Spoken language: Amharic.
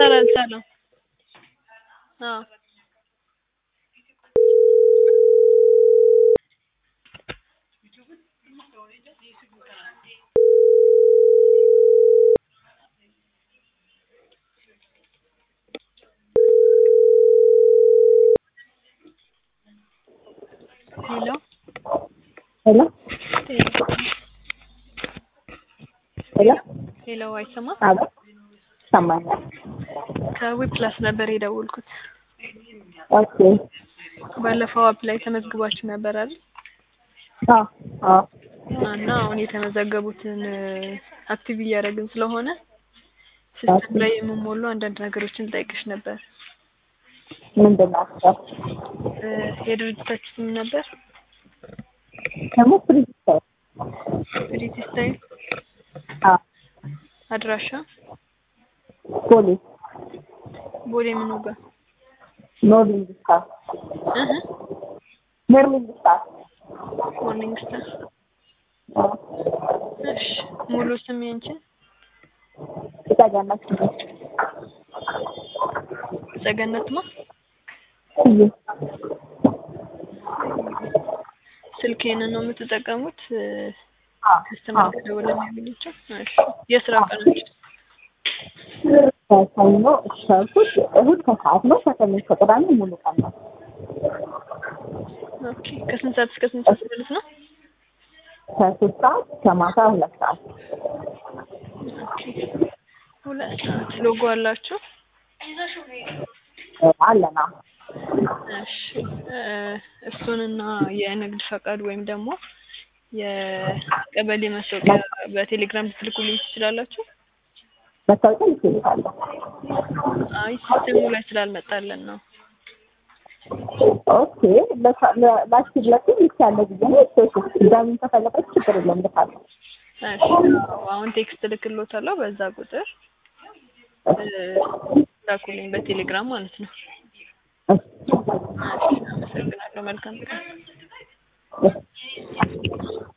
ይቻላል ሰላም አዎ ሄሎ ሄሎ ሄሎ ሄሎ አይሰማም አቤት ይሰማኛል። ከዊፕላስ ነበር የደወልኩት ኦኬ ባለፈው አፕ ላይ ተመዝግባችሁ ነበር አይደል አዎ አዎ እና አሁን የተመዘገቡትን አክቲቭ እያደረግን ስለሆነ ሲስተም ላይ የምሞሉ አንዳንድ ነገሮችን ጠይቅሽ ነበር ምንድን ናቸው? እ የድርጅታችሁ ስም ነበር ደግሞ ፍሪስታይል ፕሪቲ ስታይል አዎ አድራሻ ቦሌ ቦሌ ምኑ ጋር ኖርሊንግ ስታር እህ ኖርሊንግ ስታር ሞርኒንግ ስታር እሺ ሙሉ ስም ያንቺን የተገናች ጸገነት ማ ስዬ ስልክ ይሄንን ነው የምትጠቀሙት አዎ ከስተመር ከደወለ የሚያገኛቸው እሺ የስራ ቀናችሁ ከሰኞ እስከ እሑድ እሑድ ከሰዓት ነው። ከሰኞ እስከ ቅዳሜ ሙሉ ቀን ነው። ኦኬ ከስንት ሰዓት እስከ ስንት ሰዓት ማለት ነው ከሶስት ሰዓት እስከ ማታ ሁለት ሰዓት ኦኬ ሁለት ሰዓት ሎጎ አላችሁ እ አለና እሺ እ እሱንና የንግድ ፈቃድ ወይም ደግሞ የቀበሌ መታወቂያ በቴሌግራም ልትልኩልኝ ትችላላችሁ? መታወቂያ ልትልካለሁ። አይ ሲስተሙ ላይ ስላልመጣለን ነው። ኦኬ ላኪለትም ይቻለ ጊዜ ነው። ሶስት ድጋሚ ከፈለገች ችግር የለም ልካለሁ። እሺ አዎ፣ አሁን ቴክስት እልክልዎታለሁ በዛ ቁጥር እ ላኩልኝ በቴሌግራም ማለት ነው። እሺ። እሺ አመሰግናለሁ። መልካም ቀን። እሺ።